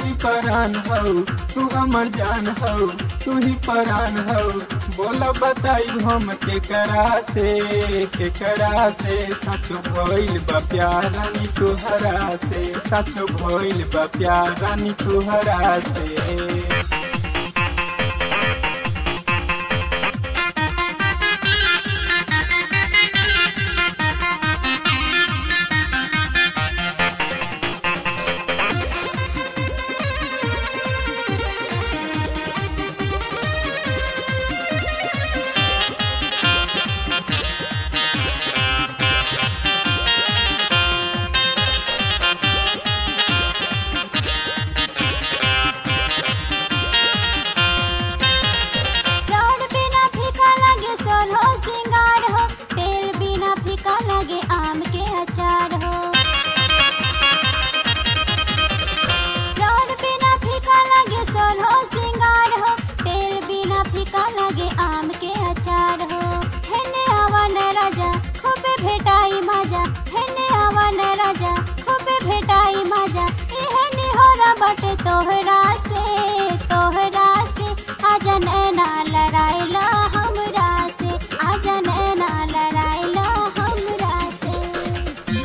ही परान हो तू अमर जान हो तू ही परान हो बोला बताई हम के करा से के करा से सच भइल बा प्यार रानी तुहरा से सच भइल बा प्यार रानी तुहरा से प्राण बिना फीका लगे सोलो सिंगार हो तेल बिना फीका लगे आम के अचार हो प्राण बिना फीका लगे सोलो सिंगार हो तेल बिना फीका लगे आम के अचार हो हेने आवन राजा खूबे भेटाई मजा हेने आवन राजा खूबे भेटाई मजा इहने होरा बटे तोहरा से तोहरा से आजन एना लड़ाइला हमरा से आजन एना लड़ाइला हमरा से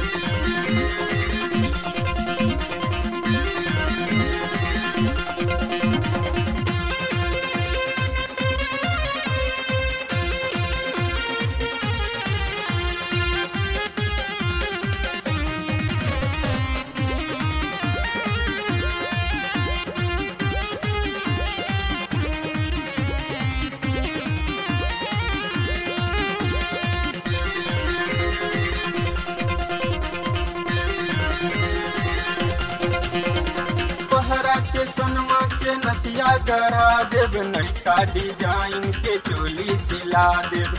तोहरा के सोनवा के नतिया गढ़ा देव नैका डिजाइन के चोली सिला देव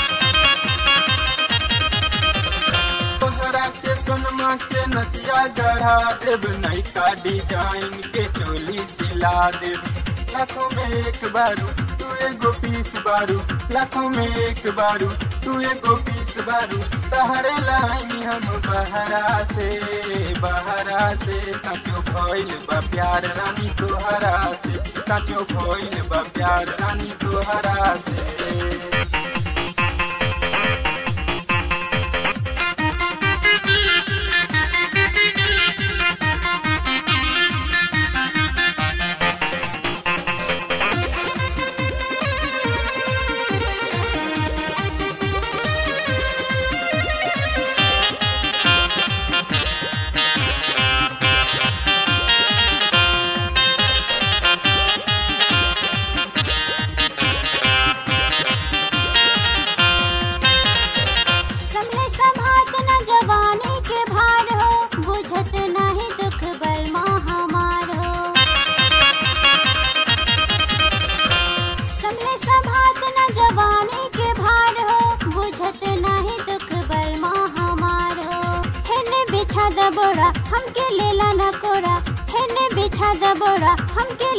तोहरा के सोनमा के नतिया गढ़ा देव नैका डिजाइन के चोली सिला देव लाखों में एक बारू तू एगो पीस बारू लाखों में एक बारू तू एगो पीस बारू तहरे लाइन हम बहरा से बहरा से सचो भइल बा प्यार रानी तोहरा से सचो भइल बा प्यार रानी तोहरा से संभले संभात न जवानी के भार हो बुझत नहीं दुख बल हमार हो संभले संभात न जवानी के भार हो बुझत नहीं दुख बल हमार हो हेने बिछा द बोरा हमके लेला न कोरा हेने बिछा द बोरा हमके